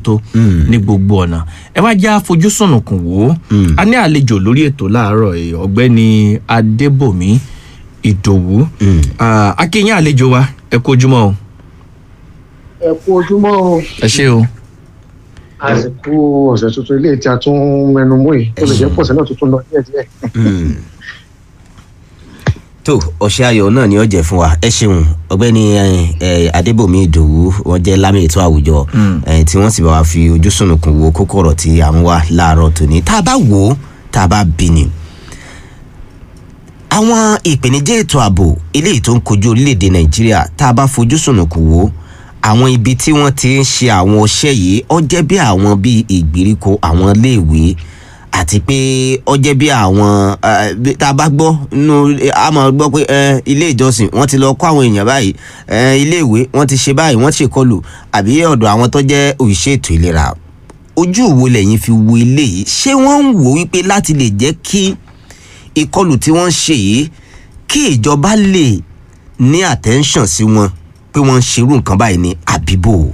tó ní gbogbo ọ̀nà ẹ wá já fojú sùnùkùn wò ó a ní àlejò lórí ètò láàárọ̀ yìí ọ̀gbẹ́ni adébòmí ìdòwú Ah, akínyìn àlejò wa ẹ kú ojúmọ́ o ẹ kú ojúmọ́ o ẹ ṣé o àsìkò ọ̀sẹ̀ tuntun ilé tí a tún mẹnu mú yìí ó lè jẹ́ pọ̀sẹ̀ náà tuntun lọ díẹ̀díẹ̀. tó ọ̀sẹ̀ ayọ̀ náà ni ó jẹ́ fún wa ẹ ṣeun ọ̀gbẹ́ni eh, eh, adébòmí ìdòwú wọ́n jẹ́ lámì ètò àwùjọ eh, tí wọ́n sì bá wa fi ojú sùnùkùn wo kókó ọ̀rọ̀ tí à ń wá láàárọ̀ tòní tá a bá wò ó tá a bá bí ni. àwọn ìpèníjà ètò ààbò eléyìí tó ń kojú orílẹ̀-èdè nàìjíríà tá a bá fojú sùnùkùn wò ó àwọn ibi tí wọ́n ti ń ṣe àwọn ọṣẹ́ yìí ó jẹ́ bí àwọn bíi ìgbèríko àwọn iléèwé àti pé ó jẹ́ bí àwọn eh, bí- tá a bá gbọ́ nínú a máa gbọ́ pé eh, ilé ìjọsìn wọ́n ti lọ kọ́ àwọn èèyàn báyìí eh, ilé ìwé wọ́n ti ṣe báyìí wọ́n ti ṣèkọlù àbí ọ̀dọ̀ àwọn tó jẹ́ òṣìṣẹ́ ètò ìlera ojú wo lẹ́yìn fi wo ilé yìí ṣé wọ́n ń wò wípé láti lè jẹ́ kí ìkọlù tí wọ́n ń ṣe yìí kí ìjọba lè ní attention sí wọn pé wọ́n ń ṣerú nǹkan báyìí ní àbíbò.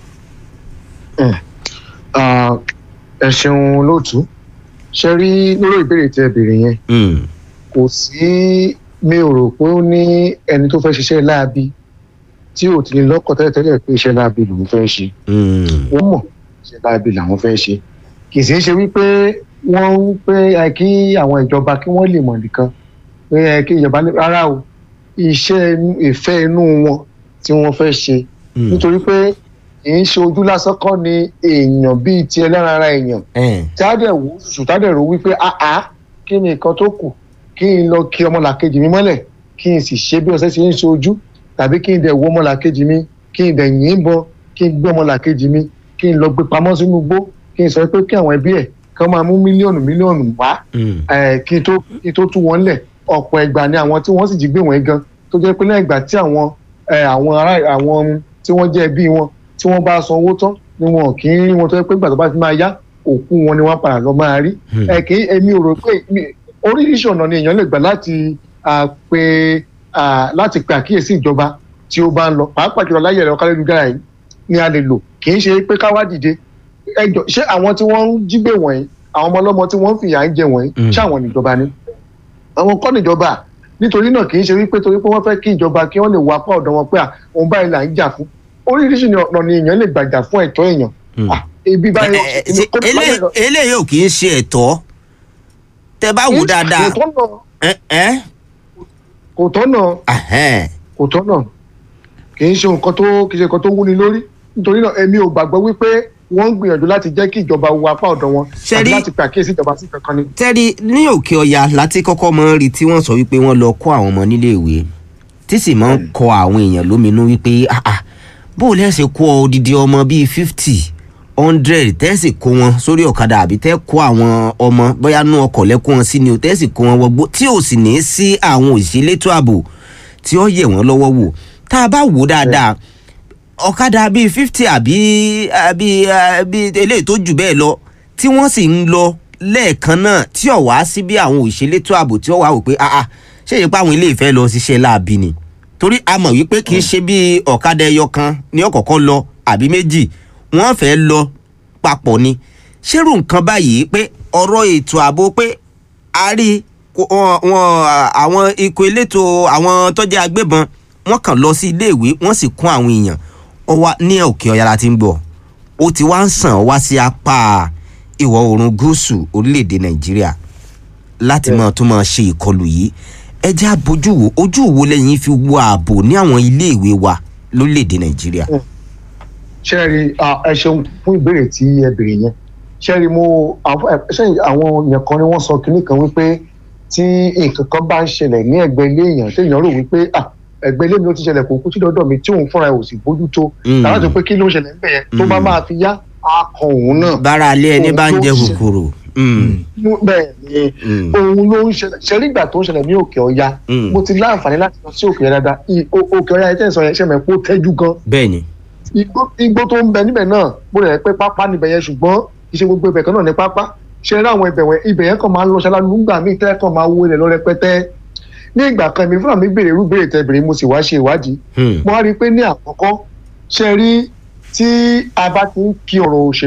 Ah, ẹ ṣeun lóòtú ṣe rí lórí ìbéèrè tí ẹ béèrè yẹn Mm, kò sí mi ò rò pé ó ní ẹni tó fẹ́ ṣiṣẹ́ láabi tí ò ti ní lọ́kọ̀ tẹ́lẹ̀tẹ́lẹ̀ pé iṣẹ́ láabi lòun fẹ́ ṣe mm, wọ́n mọ̀ iṣẹ́ láabi làwọn fẹ́ ṣe kì í sì í ṣe wípé wọ́n ń pé ẹ kí àwọn ìjọba kí wọ́n lè mọ̀ nìkan pé ẹ kí ìjọba lè rárá o iṣẹ́ inú- ìfẹ́ inú wọn tí wọ́n fẹ́ ṣe mm. nítorí pé kì í ṣe ojú lásán kọ́ ni èèyàn bíi ti ẹlẹ́ran ara èèyàn Eh, tádẹ̀ wò sùtádẹ̀ rò wípé àá kí ni nǹkan tó kù kí n lọ kí ọmọlàkejì mi mọ́lẹ̀ kí n sì ṣe bí ọ̀sẹ̀ ṣe ń ṣe ojú tàbí kí n dẹ̀ wo ọmọlàkejì mi kí n dẹ̀ yìnbọn kí n gbé ọmọlàkejì mi kí n lọ gbé pamọ́ sínú igbó kí n sọ pé kí àwọn ẹbí ẹ̀ kí wọ́n máa mú mílíọ̀nù mílíọ̀nù wá mm, eh, kí n tó kí n tó tú wọn lẹ̀ ọ̀pọ̀ ẹgbà ni àwọn tí wọ́n sì jí gbé wọn gan tó jẹ́ pé lẹ́yìn ìgbà tí àwọn eh, àwọn ará àwọn tí wọ́n jẹ́ ẹbí wọn tí wọ́n bá san owó tán ni wọn kì í rí wọn tó jẹ́ pé ìgbà tó bá ti máa yá òkú wọn ni wọ́n padà lọ máa rí Hmm. ẹ kì í èmi ò rò pé mi- oríṣiríṣi ọ̀nà ni èèyàn lè gbà láti ah, pe ah, láti pe àkíyèsí ìjọba tí ó bá ń lọ pàápàá jùlọ láyé ẹ̀rọ kálélujára yìí ni a lè lò kì í ṣe pé ká wá dìde ẹjọ ṣé àwọn tí wọ́n ń jí gbé wọ̀nyí àwọn ọmọ ọlọ́mọ tí wọ́n ń fìyà ń jẹ wọ̀nyí Mm. ṣé àwọn níjọba ni àwọn kọ́ níjọba nítorí náà kì í ṣe wípé torí pé wọ́n fẹ́ kí ìjọba kí wọ́n lè wọ apá ọ̀dọ̀ wọn pé à òun báyìí là ń jà fún oríṣiríṣi ni ọ̀nà ni èèyàn lè gbàjà fún ẹ̀tọ́ èèyàn Mm. Ah, ibi báyìí Eh, eh, ṣe elé- eléyìí ò kì í ṣe ẹ̀tọ́ tẹ bá wò dáadáa kò tọ́nà ẹ ẹ kò tọ́nà ahẹ́n, kò tọ́nà kì í ṣe nǹkan tó kì í ṣe nǹkan tó wúni lórí nítorí náà èmi ò gbàgbọ́ wípé wọ́n ń gbìyànjú láti jẹ́ kí ìjọba wo apá ọ̀dọ̀ wọn Ṣé tàbí rí- láti pe àkíyèsí ìjọba sí kankan ni. tẹ́rí ní òkè ọya láti kọ́kọ́ mọ́ ń rí tí wọ́n sọ wípé wọ́n lọ kọ́ àwọn ọmọ nílé ìwé tí sì máa ń kọ àwọn èèyàn lóminú wípé ah ah bó o lẹ́sẹ̀ kó ọ odidi ọmọ bíi fifty hundred tẹ́sì kó wọn sórí ọ̀kadà àbí tẹ́ kó àwọn ọmọ bóyá nú ọkọ̀ lẹ́kọ́ wọn sí ni o tẹ́sì kó wọn wọgbó tí ò sì ní sí àwọn òṣìlétò ààbò tí ó yẹ̀ wọ́n lọ́wọ́ wò tá a bá wò ó dáadáa ọ̀kadà bíi fifty àbí àbí àbí eléyìí tó jù bẹ́ẹ̀ lọ tí wọ́n sì ń lọ lẹ́ẹ̀kan náà tí ò wá sí bí àwọn òṣèlétò ààbò tí ó wà wò pé ah ah ṣé èyí pé àwọn ilé ìfẹ́ lọ ṣiṣẹ́ láabi ni torí a mọ̀ wípé kì í ṣe bí ọ̀kadà ẹyọ kan ní ọ̀kọ̀ọ̀kan lọ àbí méjì wọ́n fẹ́ lọ papọ̀ ni ṣérù nǹkan báyìí pé ọ̀rọ̀ ètò ààbò pé a rí kó- wọn wọn, àwọn ikọ̀ elétò àwọn tó jẹ́ agbébọn wọ́n kàn lọ sí iléèwé wọ́n sì kún àwọn èèyàn ó wá ní òkè ọ̀yà la ti ń gbọ́ ó ti wá ń sàn wá sí apá ìwọ̀ oòrùn gúúsù orílẹ̀-èdè nàìjíríà láti máa tún máa ṣe ìkọlù yìí ẹ jẹ́ àbójú wo ojú wo lẹ́yìn fi wo ààbò ní àwọn iléèwé wa lórílẹ̀-èdè nàìjíríà. ṣẹ́ẹ̀rì ẹ ṣeun fún ìbéèrè tí ẹ béèrè yẹn ṣẹ́ẹ̀rì mo àwọn ẹ- ṣẹ́ẹ̀rì àwọn èèyàn kan ni wọ́n sọ kinní kan wípé tí nǹkan kan bá ń ṣẹlẹ̀ ní ẹ̀gbẹ́ ilé èèyàn téèyàn rò wípé ah ẹ̀gbẹ́ ilé mi ló ti ṣẹlẹ̀ kò kú sí dọ́dọ̀ mi tí òun fúnra ẹ̀ ò sì bójú tó Mm. tàbí àti pé kí ló ń ṣẹlẹ̀ níbẹ̀ yẹn tó bá Mm. máa fi yá á kan òun náà bára alẹ́ ẹni bá ń jẹ Òun ló ṣe- kòkòrò. Mm, bẹ́ẹ̀ ni mm, òun ló ń ṣẹlẹ̀ ṣẹlẹ̀ ìgbà tó ń ṣẹlẹ̀ ní òkè ọya Mm. mo ti láǹfààní láti lọ sí òkè ọya dáadáa I- o- òkè ọya yẹn tẹ̀sán yẹn ṣẹ̀mẹ̀ pé ó tẹ́jú gan bẹ́ẹ̀ ni. igbó igbó tó ń bẹ níbẹ̀ náà mo rẹ̀ pé pápá níbẹ̀ yẹn ṣùgbọ́n ìṣe gbogbo ibẹ̀ kan náà ní pápá ṣe rí àwọn ibẹ̀ wẹ̀ ibẹ̀ yẹn kàn máa ń lọ ṣáláńgbà nígbà míì tẹ́ kàn máa wó ilẹ̀ lọ rẹpẹtẹ ní ìgbà kan èmi fúnra mi béèrè irú béèrè tẹ béèrè mo sì wá ṣe ìwádìí Hmm. mo wá rí i pé ní àkọ́kọ́ ṣe rí tí a bá ti ń kí ọ̀rọ̀ òṣèlú